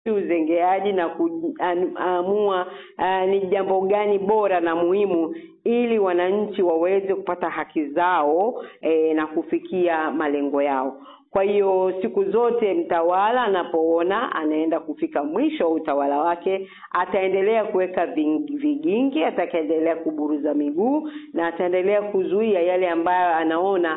uzengeaji na kuamua uh, ni jambo gani bora na muhimu ili wananchi waweze kupata haki zao eh, na kufikia malengo yao. Kwa hiyo siku zote mtawala anapoona anaenda kufika mwisho wa utawala wake, ataendelea kuweka vigingi, atakaendelea kuburuza miguu na ataendelea kuzuia yale ambayo anaona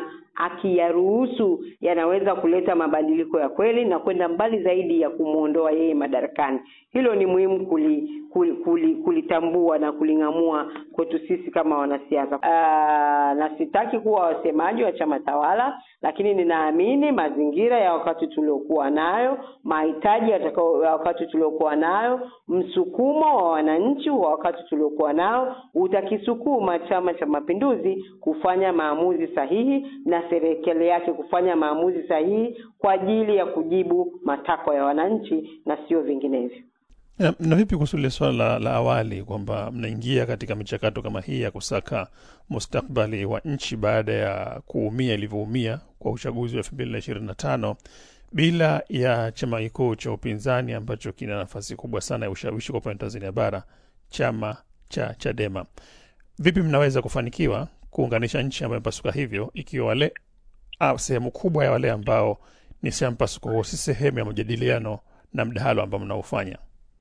akiyaruhusu yanaweza kuleta mabadiliko ya kweli na kwenda mbali zaidi ya kumwondoa yeye madarakani. Hilo ni muhimu kuli, kuli, kuli, kulitambua na kuling'amua kwetu sisi kama wanasiasa. Uh, na sitaki kuwa wasemaji wa chama tawala, lakini ninaamini mazingira ya wakati tuliokuwa nayo, mahitaji ya wakati tuliokuwa nayo, msukumo wa wananchi wa wakati tuliokuwa nao utakisukuma Chama cha Mapinduzi kufanya maamuzi sahihi na serikali yake kufanya maamuzi sahihi kwa ajili ya kujibu matakwa ya wananchi na sio vinginevyo. Na, na vipi kuhusu lile swala la, la awali kwamba mnaingia katika michakato kama hii ya kusaka mustakbali wa nchi baada ya kuumia ilivyoumia kwa uchaguzi wa elfu mbili na ishirini na tano bila ya chama kikuu cha upinzani ambacho kina nafasi kubwa sana ya ushawishi kwa upande wa Tanzania bara, chama cha Chadema. Vipi mnaweza kufanikiwa kuunganisha nchi ambayo imepasuka hivyo, ikiwa wale au sehemu kubwa ya wale ambao ni sehemu mpasuko huo si sehemu ya majadiliano na mdahalo ambao mnaofanya?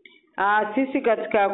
Uh, sisi katika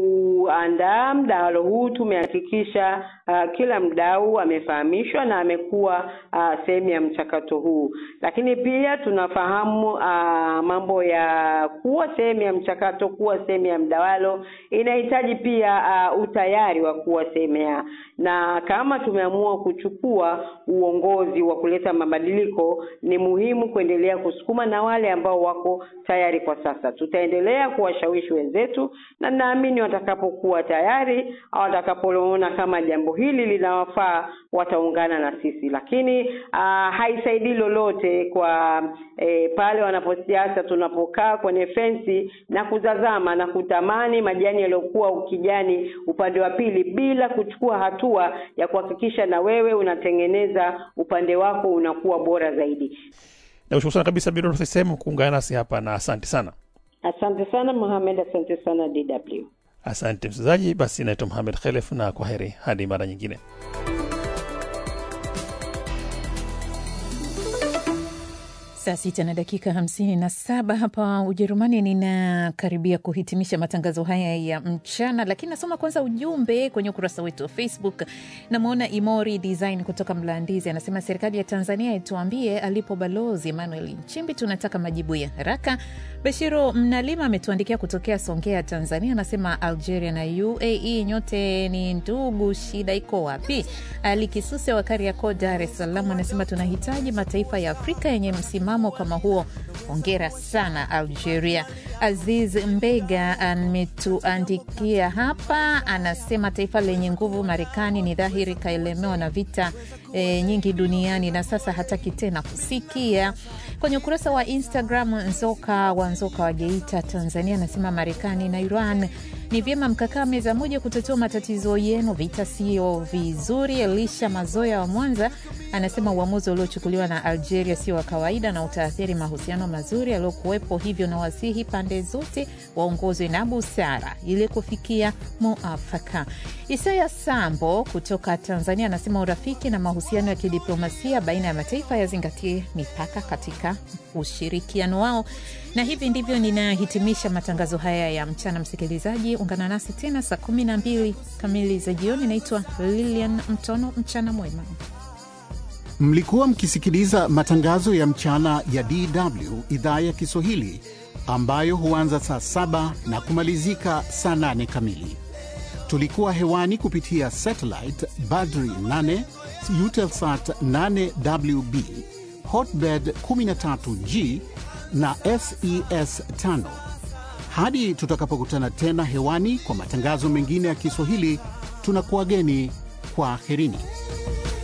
kuandaa mdahalo huu tumehakikisha uh, kila mdau amefahamishwa na amekuwa uh, sehemu ya mchakato huu, lakini pia tunafahamu uh, mambo ya kuwa sehemu ya mchakato, kuwa sehemu ya mdahalo inahitaji pia uh, utayari wa kuwa sehemu ya, na kama tumeamua kuchukua uongozi wa kuleta mabadiliko, ni muhimu kuendelea kusukuma na wale ambao wako tayari kwa sasa. Tutaendelea kuwashawishi wenzetu na naamini watakapokuwa tayari au watakapoona kama jambo hili linawafaa wataungana na sisi, lakini uh, haisaidii lolote kwa eh, pale wanaposiasa tunapokaa kwenye fensi na kutazama na kutamani majani yaliyokuwa ukijani upande wa pili bila kuchukua hatua ya kuhakikisha na wewe unatengeneza upande wako unakuwa bora zaidi. Nakushukuru sana kabisa Bidoro sehemu kuungana nasi hapa na asante sana. Asante sana Mohamed, asante sana DW. Asante msikilizaji, basi naitwa Mohamed Khelef na kwa heri hadi mara nyingine. Saa sita na dakika hamsini na saba hapa Ujerumani. Ninakaribia kuhitimisha matangazo haya ya mchana, lakini nasoma kwanza ujumbe kwenye ukurasa wetu wa Facebook. Namwona Imori Design kutoka Mlandizi anasema serikali ya Tanzania ituambie alipo Balozi Emmanuel Nchimbi, tunataka majibu ya haraka. Bashiru Mnalima ametuandikia kutokea Songea, Tanzania, anasema Algeria na UAE nyote ni ndugu, shida iko wapi? Ali Kisuse wa Kariakoo, Dar es Salaam anasema tunahitaji mataifa ya Afrika yenye msimamo kama huo. Hongera sana Algeria. Aziz Mbega ametuandikia hapa, anasema taifa lenye nguvu Marekani ni dhahiri kaelemewa na vita e, nyingi duniani na sasa hataki tena kusikia. Kwenye ukurasa wa Instagram, Nzoka wa Nzoka wa Geita, Tanzania, anasema Marekani na Iran ni vyema mkakaa meza moja kutatua matatizo yenu, vita sio vizuri. Elisha Mazoya wa Mwanza anasema uamuzi uliochukuliwa na Algeria sio wa kawaida na utaathiri mahusiano mazuri yaliyokuwepo, hivyo na wasihi pande zote waongozwe na busara ili kufikia muafaka. Isaya Sambo kutoka Tanzania anasema urafiki na mahusiano ya kidiplomasia baina ya mataifa yazingatie mipaka katika ushirikiano wao. Na hivi ndivyo ninahitimisha matangazo haya ya mchana. Msikilizaji, ungana nasi tena saa kumi na mbili kamili za jioni. Naitwa Lilian Mtono. Mchana mwema. Mlikuwa mkisikiliza matangazo ya mchana ya DW idhaa ya Kiswahili ambayo huanza saa saba na kumalizika saa nane kamili. Tulikuwa hewani kupitia satellite Badri 8 Eutelsat 8WB Hotbird 13G na SES 5. Hadi tutakapokutana tena hewani kwa matangazo mengine ya Kiswahili, tunakuwageni kwa aherini.